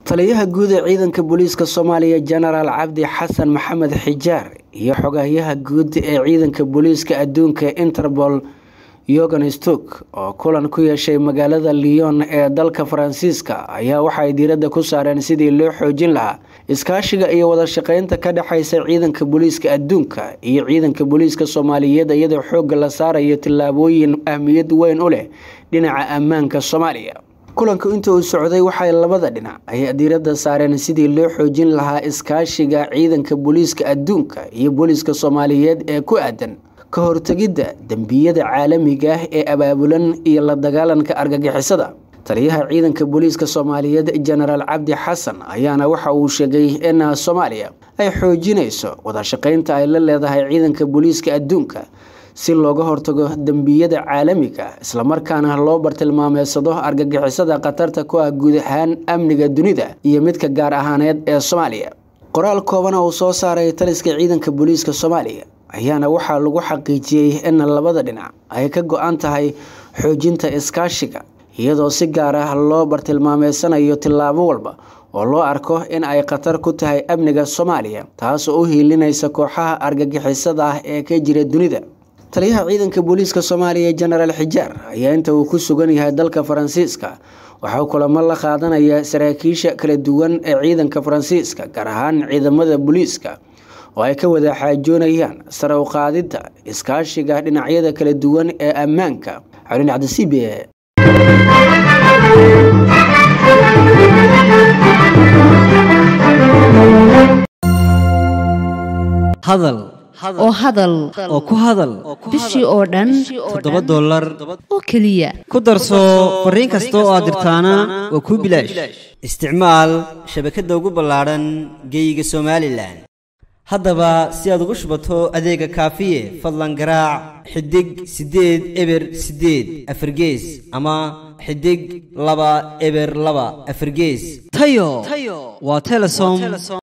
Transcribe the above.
taliyaha guud ee ciidanka booliiska soomaaliya jenaraal cabdi xasan maxamed xijaar iyo xogahyaha guud ee ciidanka booliiska adduunka interpol yogan stuk oo kulan ku yeeshay magaalada lyon ee dalka faransiiska ayaa waxaay diiradda ku saareen sidii loo xoojin lahaa iskaashiga iyo wada shaqeynta ka dhexeysa ciidanka booliiska adduunka iyo ciidanka booliiska soomaaliyeed iyadoo xoogga la saarayo tillaabooyin ahmiyad weyn u leh dhinaca ammaanka soomaaliya kulanku inta uu socday waxay labada dhinac ay diiradda saareen sidii loo xoojin lahaa iskaashiga ciidanka booliiska adduunka iyo booliiska soomaaliyeed ee ku aadan ka hortegidda dembiyada caalamiga ah ee abaabulan iyo la dagaalanka argagixisada taliyaha ciidanka booliiska soomaaliyeed jenaraal cabdi xasan ayaana waxa uu sheegay in soomaaliya ay xoojinayso wada shaqeynta ay la leedahay ciidanka booliiska adduunka si looga hortago dembiyada caalamiga islamarkaana loo bartilmaameysado argagixisada khatarta ku ah guud ahaan amniga dunida iyo midka gaar ahaaneed ee soomaaliya qoraal koobana uu soo saaray taliska ciidanka booliiska soomaaliya ayaana waxaa lagu xaqiijiyey in labada dhinac ay ka go-an tahay xoojinta iskaashiga iyadoo si gaar ah loo bartilmaameysanayo tillaabo walba oo loo arko in ay khatar ku tahay amniga soomaaliya taasoo u hiilinaysa kooxaha argagixisada ah ee ka jira dunida taliyaha ciidanka booliiska soomaaliya jenaraal xijaar ayaa inta uu ku sugan yahay dalka faransiiska waxaa kulamo la qaadanaya saraakiisha kala duwan ee ciidanka faransiiska gaar ahaan ciidamada booliiska oo ay ka wada xaajoonayaan sare u qaadidda iskaashiga dhinacyada kala duwan ee ammaanka xolin cabdisiibe hadal oo hadal oo ku hadal bishii oo dhan toddoba dollar oo keliya ku darso fariin kasta oo aad dirtaana waa kuu bilaash isticmaal shabakadda ugu ballaadhan geeyiga somalilan haddaba si aad ugu shubato adeega kaafiye fadlan garaac xidig siddeed eber siddeed afargees ama xidig laba eber laba afargees tayo waa telesom